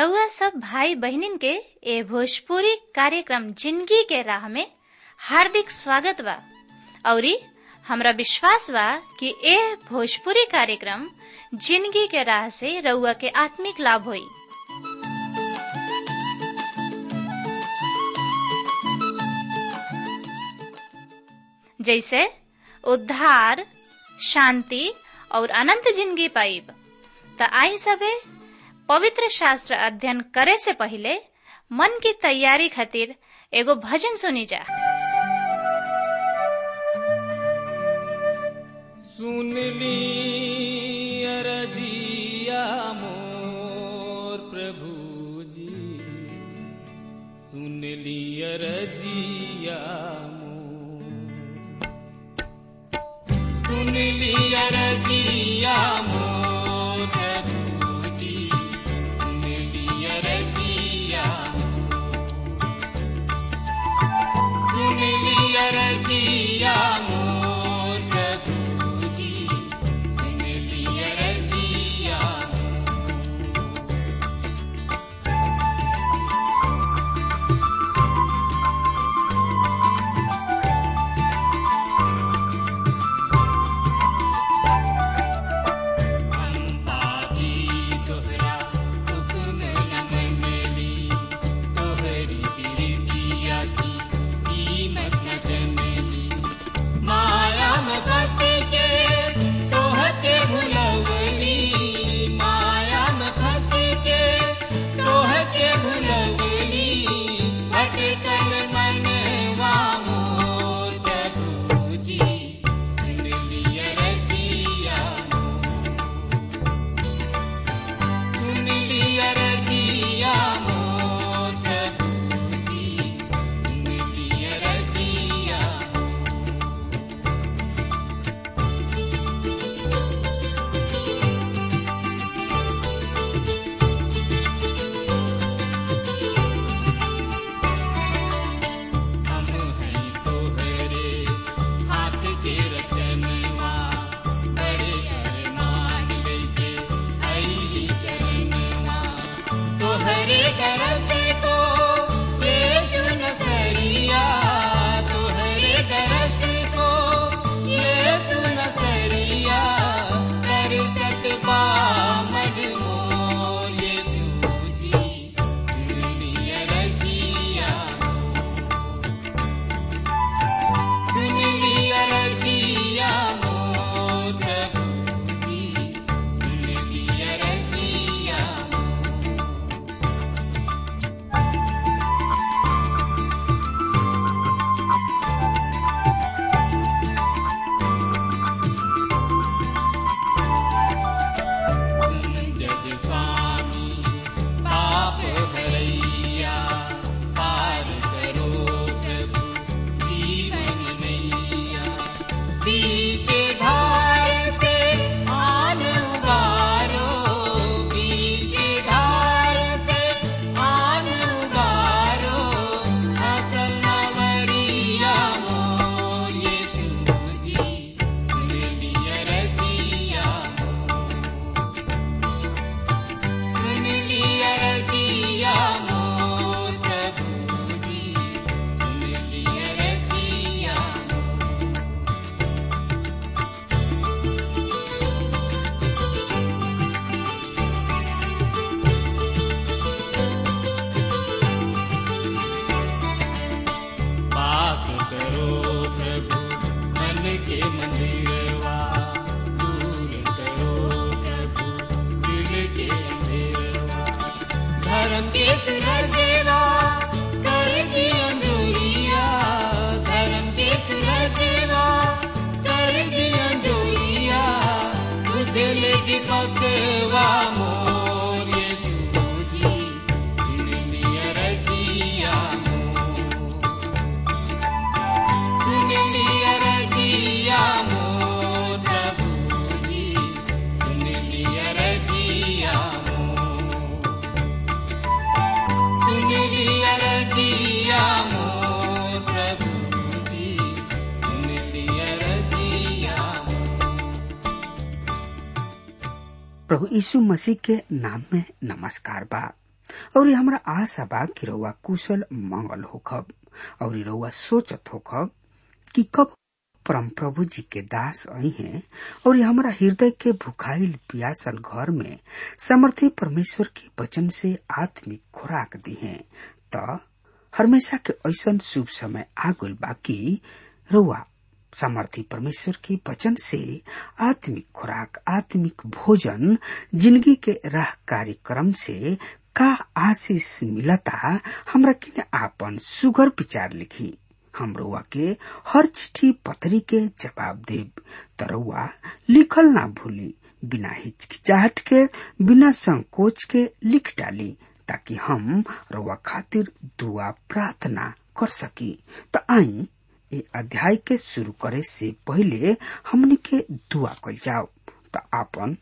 रउआ सब भाई बहिनीन के ए भोजपुरी कार्यक्रम जिंदगी के राह में हार्दिक स्वागत बा औरी हमरा विश्वास बा कि ए भोजपुरी कार्यक्रम जिंदगी के राह से रउआ के आत्मिक लाभ होई जैसे उद्धार शांति और अनंत जिंदगी पाइब त आई सबे पवित्र शास्त्र अध्ययन करे से पहले मन की तैयारी खातिर एगो भजन सुनी जा सुन ली अरजिया मोर प्रभु जी सुन ली अरजिया मोर सुन ली अरजिया मोर प्रभु जी सुन ली अरजिया सुन ली अरजिया मोर प्रभु जी सुन ली अरजिया पापी तोहरा हुक्म न मनली तोहरी बिरतिया की कीमत न जनली माया में फंस के तोहके भुलवली माया में फंस के तोहके भुलवली भटकल मनवा मोर प्रभु जी सुन लिया रजिया सुन लिया रजिया मोर प्रभु जी सुन लिया रजिया हम हैं तोहरे हाथ के रचनवा बड़े अरमान लेके आईली चरणवा तोहरे दरस को यीशु नसरिया तोहरे दरस को यीशु नसरिया कर सकबा मजमो यीशु जी दुनिया रजिया सुन लिया रजिया मोर प्रभु जी सुन लिया रजिया जग स्वामी पाप भरैया पार करो प्रभु जीवन नैया बीच धार से आन उबारो बीच धार से आन उबारो असल नवरिया मोर यीशु जी सुन लिया रजिया सुन लिया रजिया मोर प्रभु जी सुन लिया रजिया पास करो प्रभु मन के मंदिरवा दूर करो प्रभु दिल के अंधेरवा धर्म के सुरजेवा कर दिया जोरिया धर्म के सुरजेवा कर दिया जोरिया तुझे लेके पकवा मोर यीशु जी सुन लिया रजिया मोर सुन लिया रजिया मोर प्रभु जी सुन लिया रजिया मोर सुन लिया रजिया मोर प्रभु जी सुन लिया रजिया प्रभु यीशु मसीह के नाम में नमस्कार बा और हमरा आशा बा कि रउआ कुशल मंगल होखब और रउआ सोचत होखब कि कब परम प्रभु जी के दास आई हैं और हमरा हृदय के भुखाइल पियासल घर में समर्थी परमेश्वर के वचन से आत्मिक खुराक दी है त हमेशा के ऐसन शुभ समय आगुल बाकी रउआ सामर्थी परमेश्वर के वचन से आत्मिक खुराक आत्मिक भोजन जिंदगी के राह कार्यक्रम से का आशीष मिलता हमरा किने आपन सुगर विचार लिखी हम रउआ के हर चिट्ठी पत्री के जवाब देब तरउआ लिखल ना भूली बिना हिचकिचाहट के बिना संकोच के लिख डाली ताकि हम रउआ खातिर दुआ प्रार्थना कर सकी त आई ए अध्याय के शुरू करे से पहले हमने के दुआ कल जाओ त आपन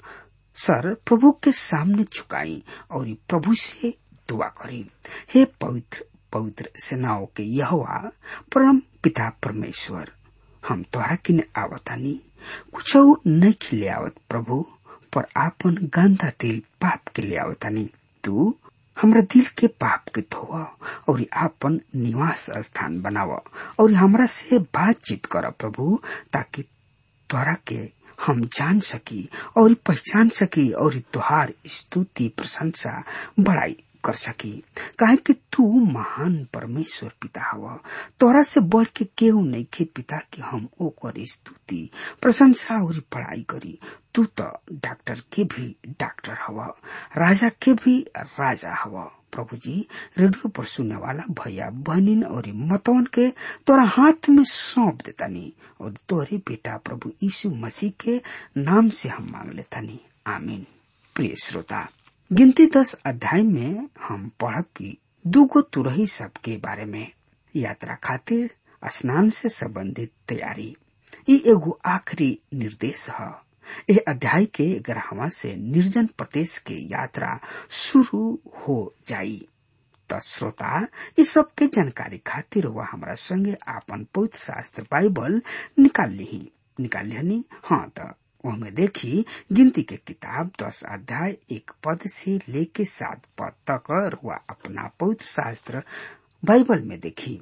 सर प्रभु के सामने झुकाई और प्रभु से दुआ करी हे पवित्र पवित्र सेनाओं के यहोवा परम पिता परमेश्वर हम तोहरा किने आवतानी कुछ नहीं खिले आवत प्रभु पर आपन गंदा दिल पाप के ले आवतानी तू हमरा दिल के पाप के धोवा और आपन निवास स्थान बनावा और हमरा से बातचीत कर प्रभु ताकि तोरा के हम जान सकी और पहचान सकी और तुहार स्तुति प्रशंसा बड़ाई कर सकी काहे कि तू महान परमेश्वर पिता हवा तोरा से बढ़ के केहू नहीं खे पिता कि हम ओकर स्तुति प्रशंसा और पढ़ाई करी तू तो डॉक्टर के भी डॉक्टर हवा राजा के भी राजा हवा प्रभु जी रेडियो पर सुनने वाला भैया बहनिन और मतवन के तोरा हाथ में सौंप देतानी और तोरे बेटा प्रभु यीशु मसीह के नाम से हम मांग लेतानी आमीन प्रिय श्रोता गिनती दस अध्याय में हम पढ़ब की दूगो तुरही सब के बारे में यात्रा खातिर स्नान से संबंधित तैयारी ये एगो आखिरी निर्देश है यह अध्याय के ग्रहवा से निर्जन प्रदेश के यात्रा शुरू हो जाई त श्रोता इस सब के जानकारी खातिर वह हमारा संगे आपन पवित्र शास्त्र बाइबल निकाल ली निकाल लिहनी हाँ त में देखी गिनती के किताब दस अध्याय एक पद से लेके सात पद तक वह अपना पवित्र शास्त्र बाइबल में देखी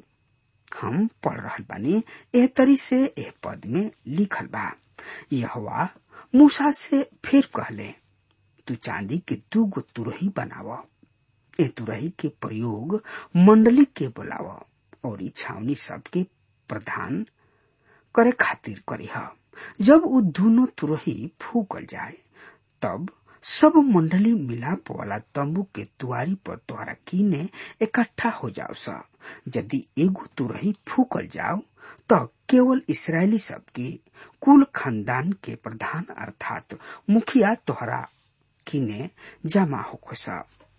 हम पढ़ रहा बानी एह तरी से एह पद में लिखल बा यह मूसा से फिर कहले तू चांदी के दू गो तुरही बनाव ए तुरही के प्रयोग मंडली के बोलाव और छावनी सबके प्रधान करे खातिर करीह जब वो दोनों तुरही फूकल जाए तब सब मंडली मिलाप वाला तंबू के दुआरी पर तोहरा कीने इकट्ठा हो जाओ सा यदि एगो तुरही फूकल जाओ तो केवल इसराइली सब के कुल खानदान के प्रधान अर्थात मुखिया तोहरा किने जमा हो सा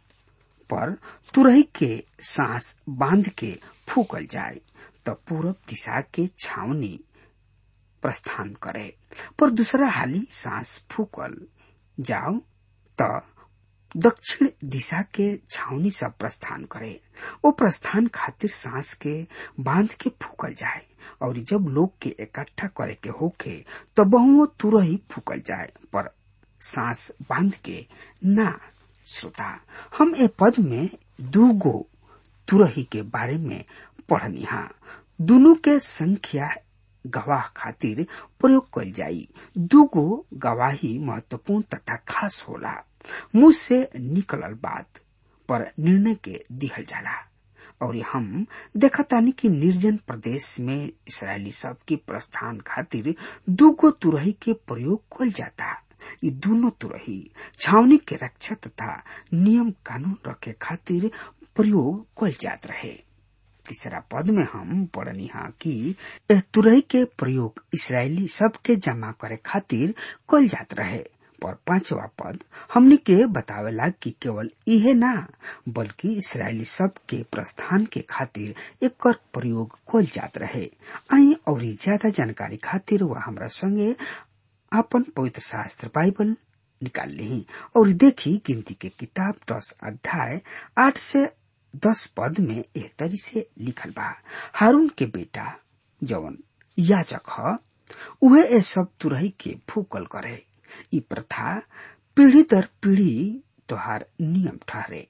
पर तुरही के सांस बांध के फूकल जाए तो पूरब दिशा के छावनी प्रस्थान करे पर दूसरा हाली सांस फूकल जाओ तो दक्षिण दिशा के छावनी सब प्रस्थान करे वो प्रस्थान खातिर सांस के बांध के फूकल जाए और जब लोग के इकट्ठा करे के होके तो बहुओं तुरही फूकल जाए पर सांस बांध के ना श्रोता हम ए पद में दू गो तुरही के बारे में पढ़नी हा दोनों के संख्या गवाह खातिर प्रयोग कल जाई दूगो गवाही महत्वपूर्ण तथा खास होला मुंह से निकलल बात पर निर्णय के दिहल जाला और हम देखतानी कि निर्जन प्रदेश में इसराइली सब की प्रस्थान खातिर दूगो तुरही के प्रयोग कल जाता ये दोनों तुरही छावनी के रक्षा तथा नियम कानून रखे खातिर प्रयोग कल जात रहे तीसरा पद में हम पढ़नी हा कि तुरई के प्रयोग इसराइली सब के जमा करे खातिर कल जात रहे पर पांचवा पद हमने के बतावेला कि केवल इहे ना बल्कि इसराइली सब के प्रस्थान के खातिर एक प्रयोग कल जात रहे आई और ज्यादा जानकारी खातिर वह हमरा संगे अपन पवित्र शास्त्र बाइबल निकाल ली और देखी गिनती के किताब दस अध्याय आठ से दस पद में एह तरी से लिखल बा हारून के बेटा जवन याजक ह उहे ए सब तुरही के फूकल करे ई प्रथा पीढ़ी दर पीढ़ी तोहार नियम ठहरे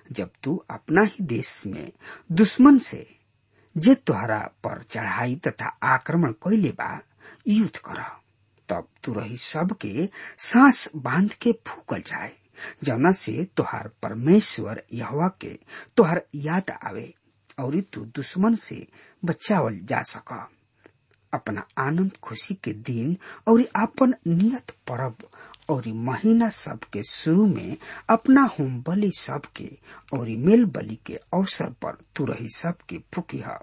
जब तू अपना ही देश में दुश्मन से जे तुहरा पर चढ़ाई तथा आक्रमण कैले बा युद्ध कर तब तुरही सबके सांस बांध के फूकल जाए जना से तुहार परमेश्वर यहवा के तुहार याद आवे और तू दुश्मन से बचावल जा सक अपना आनंद खुशी के दिन और अपन नियत परब और महीना सब के शुरू में अपना होम बलि सब के और मेल बलि के अवसर पर तू रही सब के फुकी है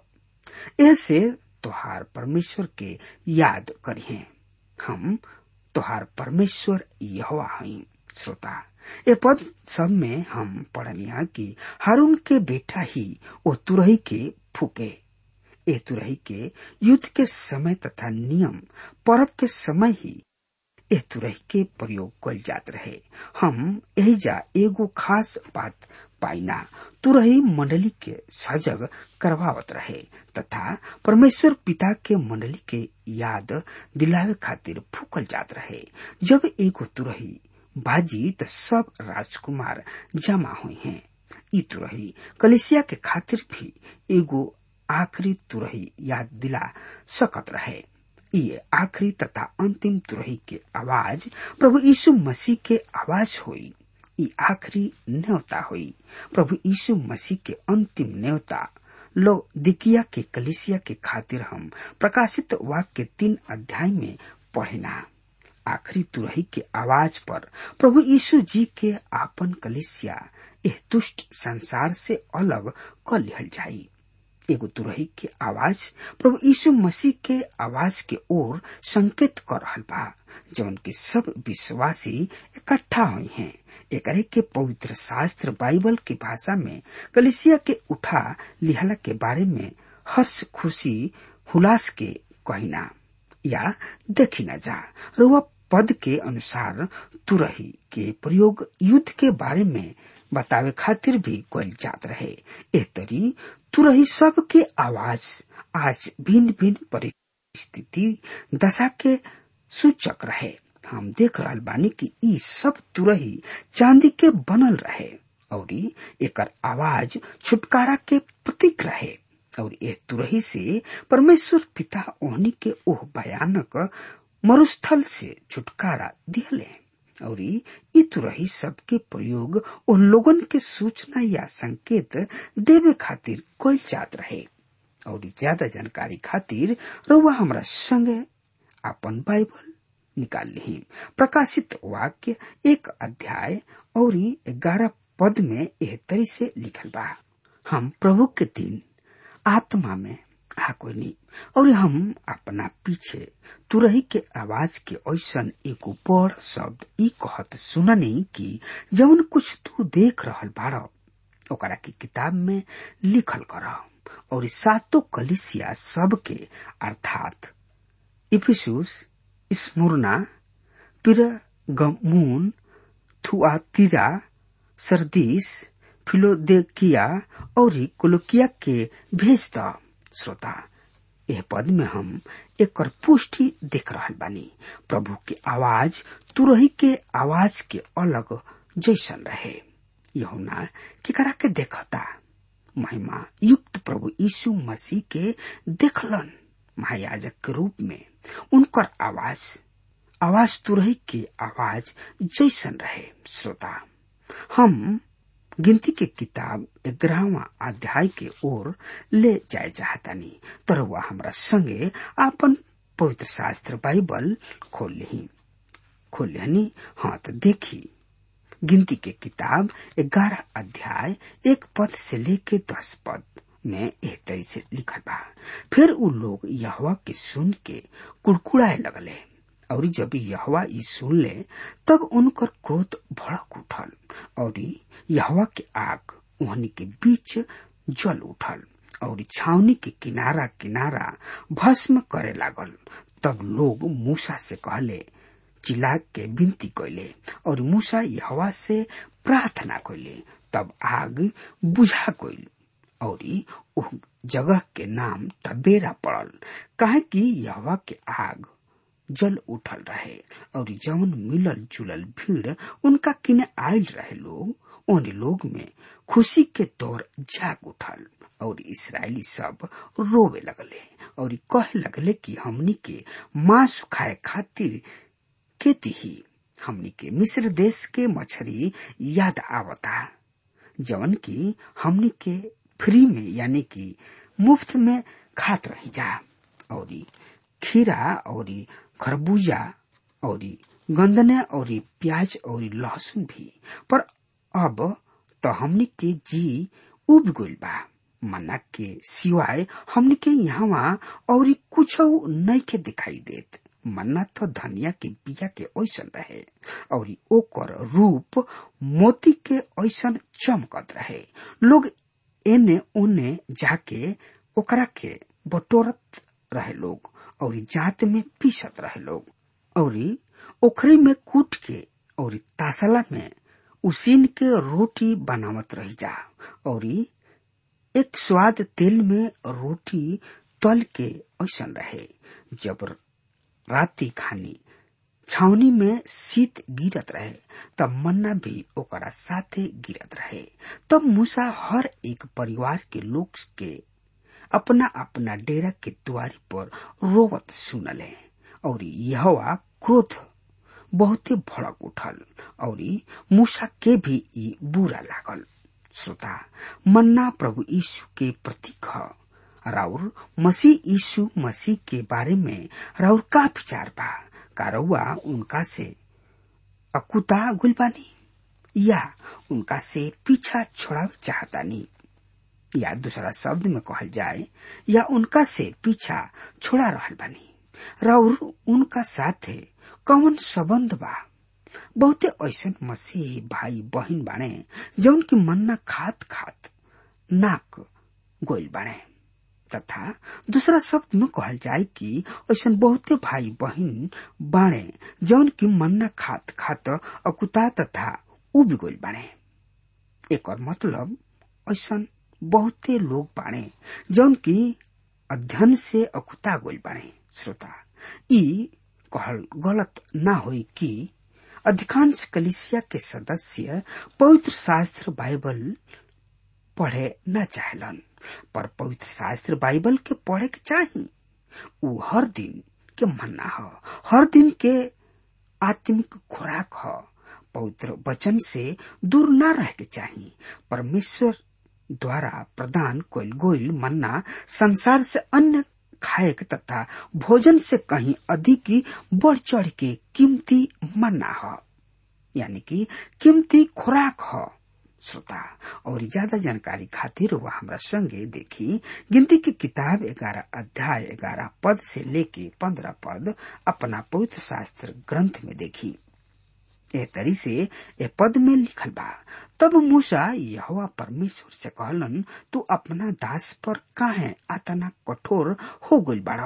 ऐसे तुहार परमेश्वर के याद करिए हम तुहार परमेश्वर यहोवा हई श्रोता ए पद सब में हम पढ़निया कि हारून के बेटा ही वो तुरही के फूके ए तुरही के युद्ध के समय तथा नियम पर्व के समय ही ए तुरही के प्रयोग कल जात रहे हम यही जा एगो खास बात पाइना तुरही मंडली के सजग करवावत रहे तथा परमेश्वर पिता के मंडली के याद दिलावे खातिर फूकल जात रहे जब एगो तुरही बाजी त सब राजकुमार जमा हुई हैं ई तुरही कलिसिया के खातिर भी एगो आखिरी तुरही याद दिला सकत रहे ये आखिरी तथा अंतिम तुरही के आवाज प्रभु यीशु मसीह के आवाज हुई ई आखिरी न्योता हुई प्रभु यीशु मसीह के अंतिम न्योता लो दिकिया के कलिसिया के खातिर हम प्रकाशित वाक्य तीन अध्याय में पढ़ेना आखिरी तुरही के आवाज पर प्रभु यीशु जी के आपन कलिसिया एह दुष्ट संसार से अलग क लिहल जाई एगो तुरही के आवाज प्रभु यीशु मसीह के आवाज के ओर संकेत कर रहल बा जौन के सब विश्वासी इकट्ठा हुई हैं एकरे के पवित्र शास्त्र बाइबल की भाषा में कलिसिया के उठा लिहला के बारे में हर्ष खुशी हुलास के कहिना या देखी न जा रुआ पद के अनुसार तुरही के प्रयोग युद्ध के बारे में बतावे खातिर भी कल जात रहे एह तरी तुरही सब के आवाज आज भिन्न भिन्न परिस्थिति दशा के सूचक रहे हम देख रहल बानी कि ई सब तुरही चांदी के बनल रहे और एकर आवाज छुटकारा के प्रतीक रहे और ए तुरही से परमेश्वर पिता ओहनी के ओह भयानक मरुस्थल से छुटकारा दिले और ई तुरही सबके प्रयोग उन लोगन के सूचना या संकेत देवे खातिर कल जात रहे और ज्यादा जानकारी खातिर रउआ हमरा संगे अपन बाइबल निकाल ली प्रकाशित वाक्य एक अध्याय और ग्यारह पद में एह तरी से लिखल बा हम प्रभु के दिन आत्मा में आकोनी और हम अपना पीछे तुरही के आवाज के ऐसन एगो बड़ शब्द ई कहत सुननी कि जवन कुछ तू देख रहल बाड़ ओकरा की किताब में लिखल कर और सातो कलिसिया सब के अर्थात Ephesus Smyrna Pergamum Thyatira Sardis Philadelphia और कोलोकिया के भेज द श्रोता यह पद में हम एक पुष्टि देख रहल बानी प्रभु के आवाज तुरही के आवाज के अलग जैसन रहे यहुना केकरा के देखता महिमा युक्त प्रभु यीशु मसीह के देखलन महायाजक के रूप में उनकर आवाज आवाज तुरही के आवाज जैसन रहे श्रोता हम गिनती के किताब ग्यारहवा अध्याय के ओर ले जाए चाहतानी तर वह हमरा संगे आपन पवित्र शास्त्र बाइबल खोल ली खोल लिहनी हाँ तो देखी गिनती के किताब ग्यारह अध्याय एक पद से लेके दस पद में एक तरी से लिखल बा फिर उ लोग यहवा के सुन के कुड़कुड़ाए लगले और जब यहवा ई सुन ले तब उनकर क्रोध भड़क उठल और यहवा के आग उहनी के बीच जल उठल और छावनी के किनारा किनारा भस्म करे लागल तब लोग मूसा से कहले चिल्ला के विनती कैले और मूसा यहवा से प्रार्थना कैले तब आग बुझा गईल और उह जगह के नाम तबेरा पड़ल काहे कि यहवा के आग जल उठल रहे और जवन मिलल जुलल भीड़ उनका किने आयल रहे लोग उन लोग में खुशी के दौर जाग उठल और इसराइली सब रोवे लगले और कहे लगले कि हमनी के मांस खाए खातिर के ही हमनी के मिस्र देश के मछरी याद आवता जवन की हमनी के फ्री में यानी कि मुफ्त में खात रही जा और खीरा और खरबूजा और गंदने और प्याज और लहसुन भी पर अब तो हमनी के जी उब गइल बा मना के सिवाय हमनी के यहाँ और कुछ नहीं के दिखाई देत मन्ना तो धनिया के बिया के ऐसन रहे और ओकर रूप मोती के ऐसन चमकत रहे लोग एने ओने जाके ओकरा के बटोरत रहे लोग और जात में पीसत रहे लोग और ओखरी में कूट के और तासला में उसीन के रोटी बनावत रही जा और एक स्वाद तेल में रोटी तल के ऐसन रहे जब राती खानी छावनी में शीत गिरत रहे तब मन्ना भी ओकरा साथे गिरत रहे तब मूसा हर एक परिवार के लोग के अपना अपना डेरा के द्वारी पर रोवत सुनले और यह क्रोध बहुते भड़क उठल और मूसा के भी ई बुरा लागल श्रोता मन्ना प्रभु यीशु के प्रतीक ह राउर मसीह यीशु मसीह के बारे में राउर का विचार बा कारौआ उनका से अकुता गुलबानी या उनका से पीछा छोड़ावे चाहतानी या दूसरा शब्द में कहल जाए या उनका से पीछा छोड़ा रहल बानी राउर उनका साथे कौन संबंध बा बहुते ऐसन मसीह भाई बहन बाणे जौन की मन्ना खात खात नाक गोल बाणे तथा दूसरा शब्द में कहल जाए कि ऐसन बहुते भाई बहन बाणे जौन की मन्ना खात खात अकुता तथा उब गोल बाणे एक और मतलब ऐसन बहुते लोग बाणे जौन की अध्ययन से अकुता गोल बाणे श्रोता ई कहल गलत ना होई कि अधिकांश कलिसिया के सदस्य पवित्र शास्त्र बाइबल पढ़े न चाहलन पर पवित्र शास्त्र बाइबल के पढ़े के चाही उ हर दिन के मन्ना ह हर दिन के आत्मिक खुराक ह पवित्र वचन से दूर न रह के चाही परमेश्वर द्वारा प्रदान कोयल गोयल मन्ना संसार से अन्य खायक तथा भोजन से कहीं अधिक ही बढ़ चढ़ के कीमती मन्ना ह यानी कि कीमती खुराक ह श्रोता और ज्यादा जानकारी खातिर वह हमरा संगे देखी गिनती की किताब ग्यारह अध्याय ग्यारह पद से लेके पंद्रह पद अपना पवित्र शास्त्र ग्रंथ में देखी ए तरी से ए पद में लिखल बा तब मूसा यहोवा परमेश्वर से कहलन तू अपना दास पर काहे आतना कठोर हो गइल बाड़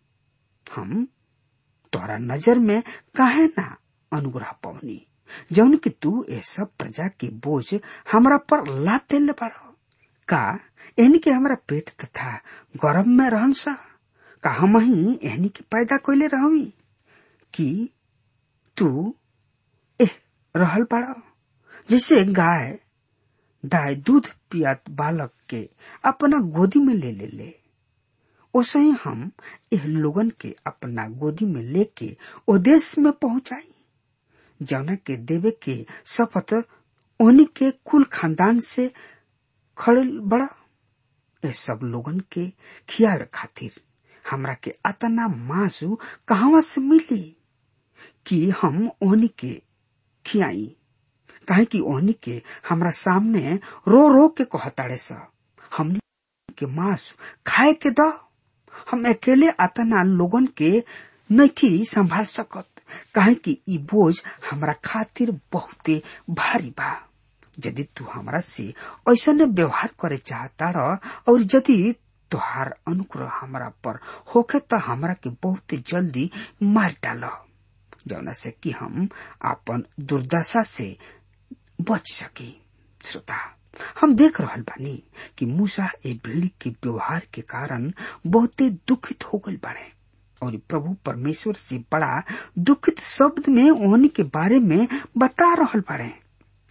हम तोहरा नजर में काहे ना अनुग्रह पवनी जौन कि तू ए सब प्रजा के बोझ हमरा पर लाते ले बाड़ का एहनी के हमरा पेट तथा गर्भ में रहन सा का हम ही एहनी के पैदा कैले रहवी कि तू एह रहल बाड़ा जैसे गाय दाय दूध पियात बालक के अपना गोदी में ले ले ले ओसे ही हम एह लोगन के अपना गोदी में लेके ओ देश में पहुंचाई जौना के देवे के शपथ ओनी के कुल खानदान से खड़े बड़ा ए सब लोगन के खियावे खातिर हमरा के अतना मासु कहवा से मिली कि हम ओनी के खियाई काहे कि ओहनी के हमरा सामने रो रो के कहताड़े सा हमनी के मांस खाए के द हम अकेले अतना लोगन के नहीं संभाल सकत काहे कि ई बोझ हमरा खातिर बहुते भारी बा यदि तू हमरा से ऐसा व्यवहार करे चाहता और यदि तुहार अनुग्रह हमरा पर होखे तो हमरा के बहुत जल्दी मार डाल जौना से कि हम अपन दुर्दशा से बच सकी श्रोता हम देख रहल बानी कि मूसा ए भेड़ी के व्यवहार के कारण बहुते दुखित हो गल बाड़े और प्रभु परमेश्वर से बड़ा दुखित शब्द में ओहनी के बारे में बता रहल बाड़े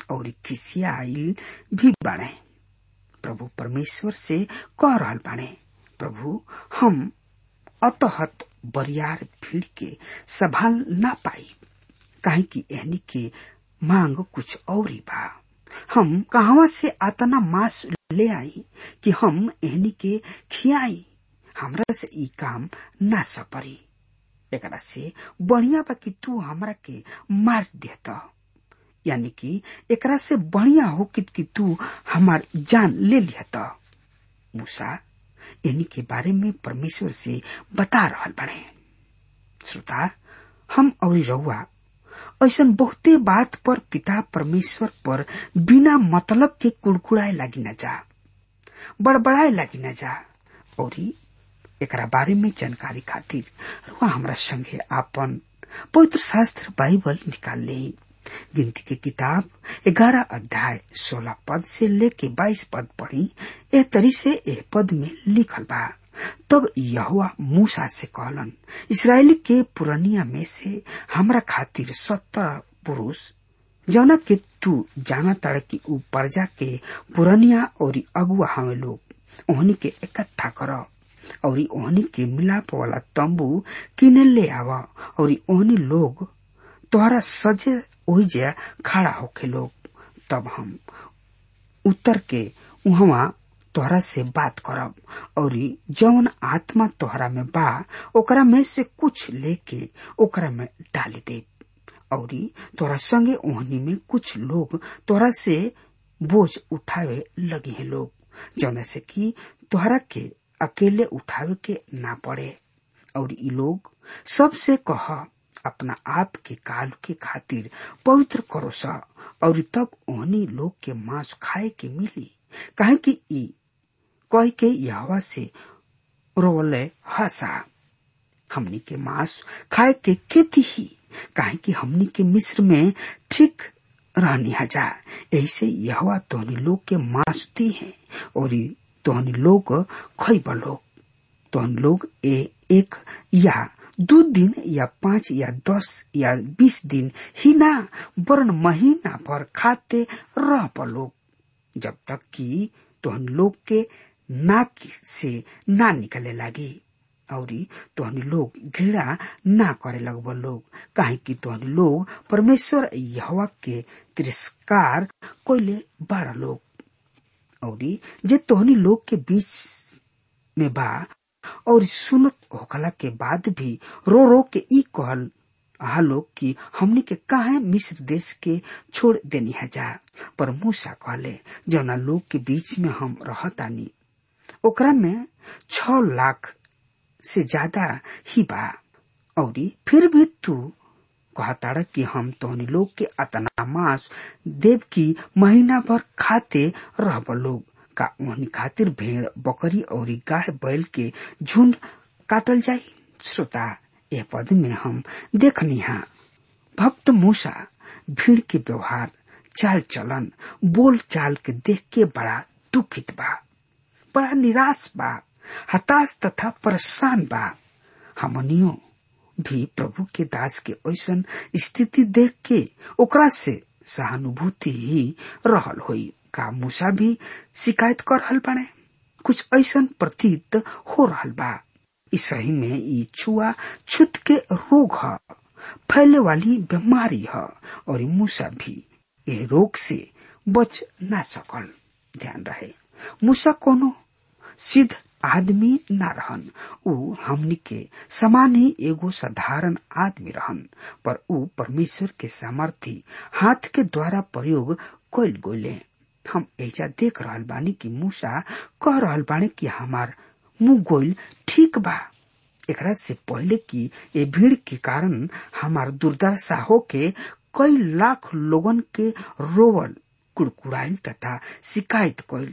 और खिसियाइल भी बाणे प्रभु परमेश्वर से कह रहल बाणे प्रभु हम अतहत बरियार भीड़ के संभाल ना पाई काहे कि एहनी के मांग कुछ और ही बा हम कहवा से आतना मांस ले आई कि हम एहनी के खियाई हमरा से ई काम ना सपरी एकरा से बढ़िया बा कि तू हमरा के मार देता यानी कि एकरा से बढ़िया हो कि, कि तू हमार जान ले लिया मूसा इन्हीं के बारे में परमेश्वर से बता रहल बने श्रोता हम और रउआ ऐसा बहुते बात पर पिता परमेश्वर पर बिना मतलब के कुड़कुड़ाए लगी न जा बड़बड़ाए लगी न जा और एकरा बारे में जानकारी खातिर रुआ हमरा संगे आपन पवित्र शास्त्र बाइबल निकाल ले गिनती के किताब ग्यारह अध्याय सोलह पद से लेके बाईस पद पढ़ी ए तरी से ए पद में लिखल बा तब यहुआ मूसा से कहलन इसराइल के पुरनिया में से हमरा खातिर सत्तर पुरुष जौना के तू जाना तड़ की ऊ प्रजा के पुरनिया और अगुआ हमें लोग ओहनी के इकट्ठा कर और ओहनी के मिलाप वाला तंबू किने ले आवा और ओहनी लोग तोहरा सजे ओहिजे खड़ा होके लोग तब हम उत्तर के उहवा तोहरा से बात करब और जौन आत्मा तोहरा में बा ओकरा में से कुछ लेके ओकरा में डाली दे और तोरा संगे ओहनी में कुछ लोग तोरा से बोझ उठावे लगे हैं लोग जौना से कि तोहरा के अकेले उठावे के ना पड़े और ई लोग सबसे कह अपना आप के काल के खातिर पवित्र करो सा और तब ओहनी लोग के मांस खाए के मिली काहे कि ई कह के यहवा से रोले हसा हमनी के मांस खाए के खेती ही काहे कि हमनी के मिस्र में ठीक रहनी हजा ऐसे यहवा तोहनी लोग के मांस दी है और तोहनी लोग खैब लोग तोहन लोग ए एक या दो दिन या पांच या दस या बीस दिन ही ना वरन महीना भर खाते रह लोग जब तक कि तोहन लोग के नाक से ना निकले लागी और तोहनी लोग घृणा ना करे लगब लोग काहे कि तोहनी लोग परमेश्वर यहवा के तिरस्कार कोइले बड़ा लोग और जे तोहनी लोग के बीच में बा और सुनत होखला के बाद भी रो रो के ई कहल हा लोग कि हमनी के काहे मिस्र देश के छोड़ देनी है जा पर मूसा कहले जौना लोग के बीच में हम रहतानी ओकरा में छ लाख से ज्यादा ही बा और फिर भी तू कहताड़ कि हम तोहनी लोग के अतना मांस देव की महीना भर खाते रहब लोग का ओहनी खातिर भेड़ बकरी और गाय बैल के झुंड काटल जाई श्रोता यह पद में हम देखनी हा भक्त मूसा भीड़ के व्यवहार चाल चलन बोल चाल के देख के बड़ा दुखित बा बड़ा निराश बा हताश तथा परेशान बा हमनियो भी प्रभु के दास के ऐसन स्थिति देख के ओकरा से सहानुभूति ही रहल होई का मूसा भी शिकायत कर रहल बाड़े कुछ ऐसन प्रतीत हो रहल बा इस सही में ई छुआ छुत के रोग ह फैले वाली बीमारी ह और मूसा भी ये रोग से बच ना सकल ध्यान रहे मूसा कोनो सिद्ध आदमी ना रहन ऊ हमनी के समान ही एगो साधारण आदमी रहन पर ऊ परमेश्वर के सामर्थी हाथ के द्वारा प्रयोग कैल गोले हम ऐसा देख रहल बानी कि मूसा कह रहल बानी कि हमार मुंह गोल ठीक बा एकरा से पहले कि ये भीड़ के कारण हमार दुर्दशा होके कई लाख लोगन के रोवल कुड़कुड़ाइल तथा शिकायत कैल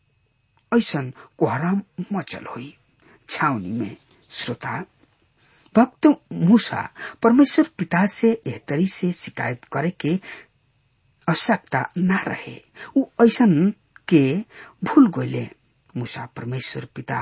ऐसन कोहराम मचल हुई छावनी में श्रोता भक्त मूसा परमेश्वर पिता से एह तरी से शिकायत करे के आवश्यकता न रहे उ ऐसन के भूल गईले मूसा परमेश्वर पिता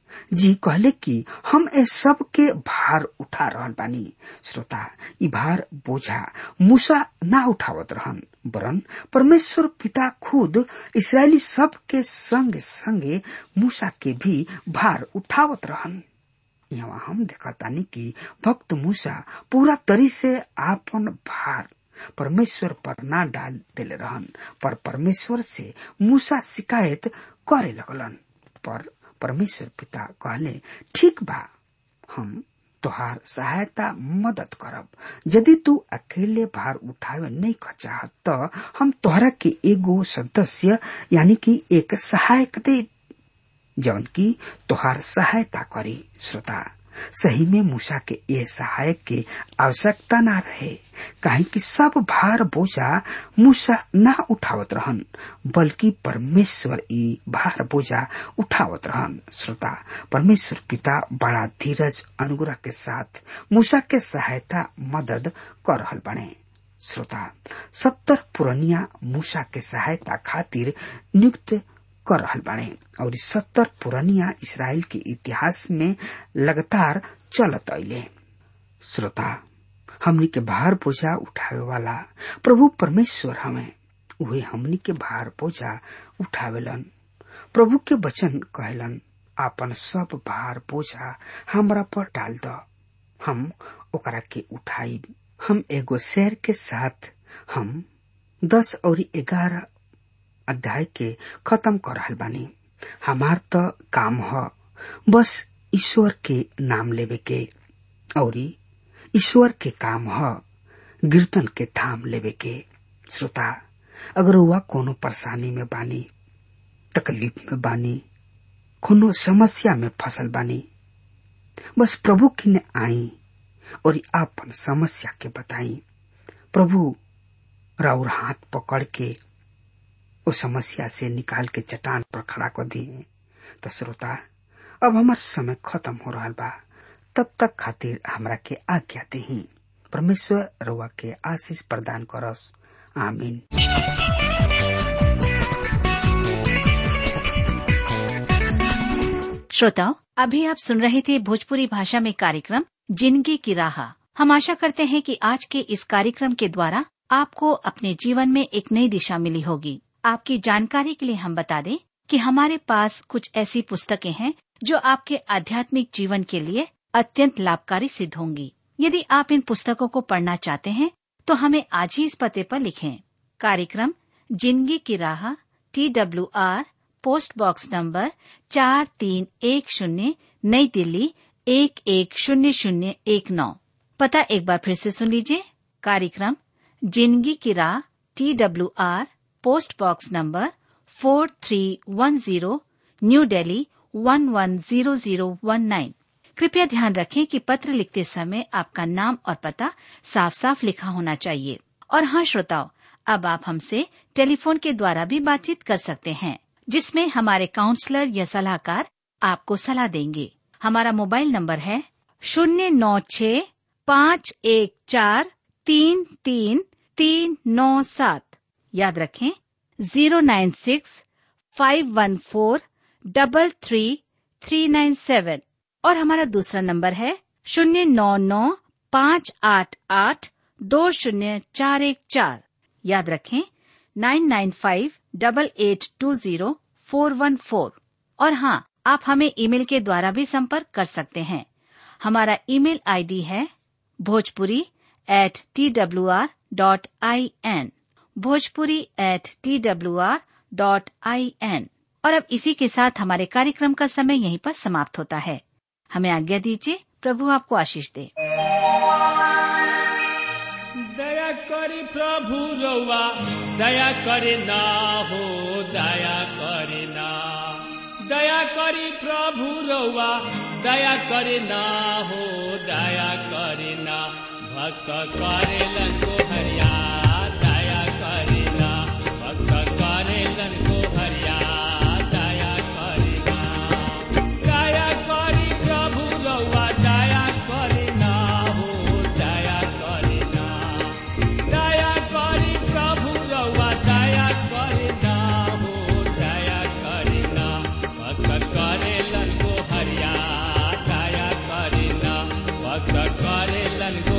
जी कहले कि हम ए सब के भार उठा रहल बानी श्रोता ई भार बोझा मूसा ना उठावत रहन वरन परमेश्वर पिता खुद इसराइली सब के संगे संगे मूसा के भी भार उठावत रहन यहाँ हम देखतानी कि भक्त मूसा पूरा तरी से आपन भार परमेश्वर पर ना डाल देले रहन पर परमेश्वर से मूसा शिकायत करे लगलन पर परमेश्वर पिता कहले ठीक बा हम तोहार सहायता मदद करब यदि तू अकेले भार उठावे नहीं चाहत तो हम तोहरा के एगो सदस्य यानी कि एक सहायक दे जौन की तोहार सहायता करी श्रोता सही में मूसा के ये सहायक के आवश्यकता ना रहे काहे कि सब भार बोझा मूसा ना उठावत रहन बल्कि परमेश्वर ई भार बोझा उठावत रहन श्रोता परमेश्वर पिता बड़ा धीरज अनुग्रह के साथ मूसा के सहायता मदद कर रहल बने श्रोता सत्तर पुरनिया मूसा के सहायता खातिर नियुक्त कर रहल बाड़े और सत्तर पुरनिया इसराइल के इतिहास में लगातार चलत अले श्रोता हमनी के भार बोझा उठावे वाला प्रभु परमेश्वर हमें उहे हमनी के भार बोझा उठावेलन प्रभु के वचन कहलन आपन सब भार बोझा हमरा पर डाल द हम ओकरा के उठाई हम एगो शेर के साथ हम दस और ग्यारह अध्याय के खत्म कर रहल बानी हमार त काम ह बस ईश्वर के नाम लेवे के और ईश्वर के काम ह कीर्तन के थाम लेवे के श्रोता अगर हुआ कोनो परेशानी में बानी तकलीफ में बानी कोनो समस्या में फसल बानी बस प्रभु की ने आई और आपन समस्या के बताई प्रभु राउर हाथ पकड़ के वो समस्या से निकाल के चट्टान पर खड़ा कर दिए तो श्रोता अब हमार समय खत्म हो रहा बा तब तक खातिर हमरा के आज्ञा दही परमेश्वर रउआ के आशीष प्रदान करस आमीन श्रोताओं अभी आप सुन रहे थे भोजपुरी भाषा में कार्यक्रम जिंदगी की राह हम आशा करते हैं कि आज के इस कार्यक्रम के द्वारा आपको अपने जीवन में एक नई दिशा मिली होगी आपकी जानकारी के लिए हम बता दें कि हमारे पास कुछ ऐसी पुस्तकें हैं जो आपके आध्यात्मिक जीवन के लिए अत्यंत लाभकारी सिद्ध होंगी यदि आप इन पुस्तकों को पढ़ना चाहते हैं तो हमें आज ही इस पते पर लिखें कार्यक्रम जिंदगी की राह T W R post box number चार तीन एक शून्य नई दिल्ली एक एक शून्य शून्य एक नौ पता एक बार फिर से सुन लीजिए कार्यक्रम जिंदगी की राह T W R post box number four three one zero new Delhi one one zero zero one nine कृपया ध्यान रखें कि पत्र लिखते समय आपका नाम और पता साफ साफ लिखा होना चाहिए और हाँ श्रोताओं अब आप हमसे टेलीफोन के द्वारा भी बातचीत कर सकते हैं जिसमें हमारे काउंसलर या सलाहकार आपको सलाह देंगे हमारा मोबाइल नंबर है शून्य नौ छ पाँच एक चार तीन तीन तीन नौ सात याद रखें zero nine six five one four double three three nine seven और हमारा दूसरा नंबर है शून्य नौ नौ पाँच आठ आठ दो शून्य चार एक चार याद रखें nine nine five double eight two zero four one four और हाँ आप हमें ईमेल के द्वारा भी संपर्क कर सकते हैं हमारा ईमेल आईडी है Bhojpuri at T W R dot I N Bhojpuri at T W R dot I N और अब इसी के साथ हमारे कार्यक्रम का समय यहीं पर समाप्त होता है हमें आज्ञा दीजिए प्रभु आपको आशीष दे दया करी प्रभु रउआ दया करे ना हो दया करे ना दया करी प्रभु रउआ दया करे ना हो दया करे ना भक्त करेलन को हरिया दया करे ना भक्त करेलन को हरिया दया करे ना दया करी प्रभु रउआ दया करे ना हो दया करे ना दया करी प्रभु रउआ दया करे ना हो दया करे ना भक्त करेलन को हरिया ऐसन